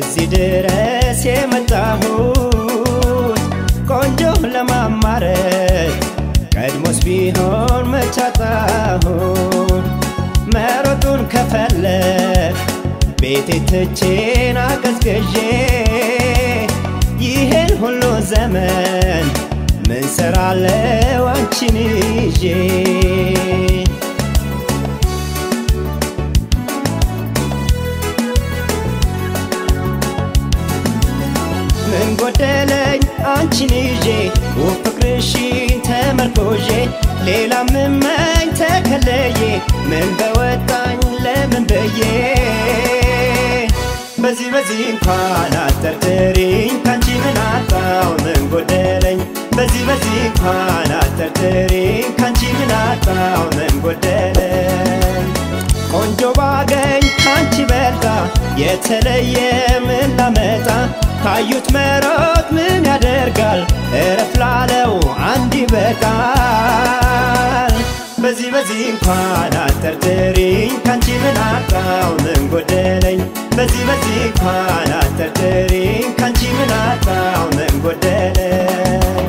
እዚህ ድረስ የመጣሁት ቆንጆ ለማማረት ቀድሞስ ቢሆን መቻጣሁን መሮጡን ከፈለግ ቤቴ ትቼን አቀዝቅዤ ይሄን ሁሉ ዘመን ምን ሰራለው አንቺን ይዤ ምን ጎደለኝ አንቺን ይዤ ውብ ፍቅርሽን ተመርኮዤ ሌላ ምመኝ ተከለዬ ምን በወጣኝ ለምን ብዬ በዚህ በዚህ እንኳን አጠርጥሪኝ ካንቺ ምን አጣው ምን ጎደለኝ በዚህ በዚህ እንኳን አጠርጥሪኝ ካንቺ ምን አጣው ምን ጎደለኝ ቆንጆ ባገኝ ካንቺ በልጣ የተለየ ምን ላመጣ ካዩት መሮጥ ምን ያደርጋል እረፍ ላለው አንድ ይበቃል በዚህ በዚህ እንኳን አጠርጥሪኝ ካንቺ ምን አጣው ምን ጎደለኝ በዚህ በዚህ እንኳን አጠርጥሪኝ ካንቺ ምን አጣው ምን ጎደለኝ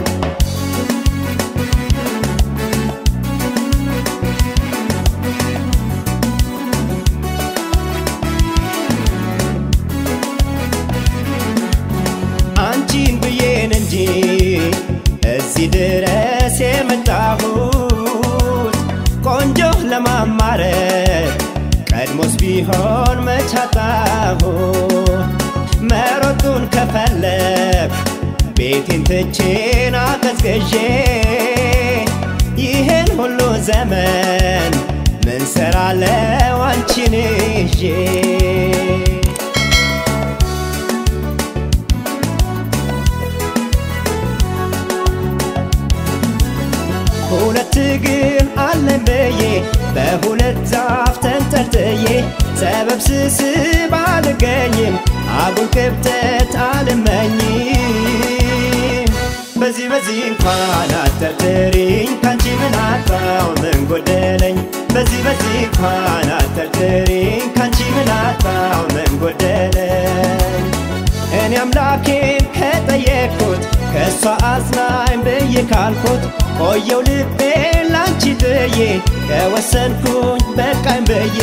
አንቺን ብዬን እንጂ እዚህ ድረስ የመጣሁት ቆንጆ ለማማረት ቀድሞስ ቢሆን መቻጣሁት መሮጡን ከፈለግ ቤቴን ትቼን አቀዝቅዤ ይሄን ሁሉ ዘመን ምን ሰራለው አንቺን ይዤ ሁለት እግር አለን ብዬ በሁለት ዛፍ ተንጠልጥዬ ሰበብ ስስብ አልገኝም አጉል ክብተት አልመኝም በዚህ በዚህ እንኳን አጠርጥሪኝ ካንቺ ምን አጣው ምን ጎደለኝ በዚህ በዚህ እንኳን አጠርጥሪኝ ካንቺ ምን አጣው ምን ጎደለኝ እኔ አምላኬን ከጠየቅኩት ከእሷ አዝናኝ ብዬ ካልኩት ቆየው ልቤ ላንቺ ጥዬ ከወሰንኩኝ በቃኝ ብዬ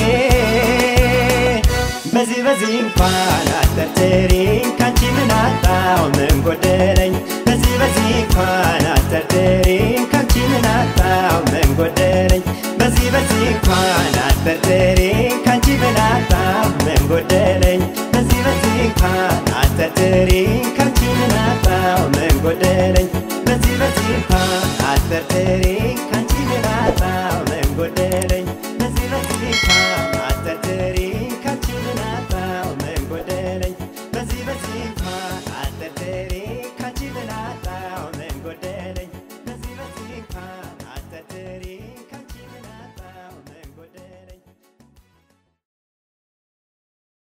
በዚህ በዚህ እንኳን አጠርጥሪኝ ካንቺ ምን አጣው ምን ጎደለኝ በዚህ በዚህ እንኳን አጠርጥሪኝ ካንቺ ምን አጣው ምን ጎደለኝ በዚህ በዚህ እንኳን አጠርጥሪኝ ካንቺ ምን አጣው ምን ጎደለኝ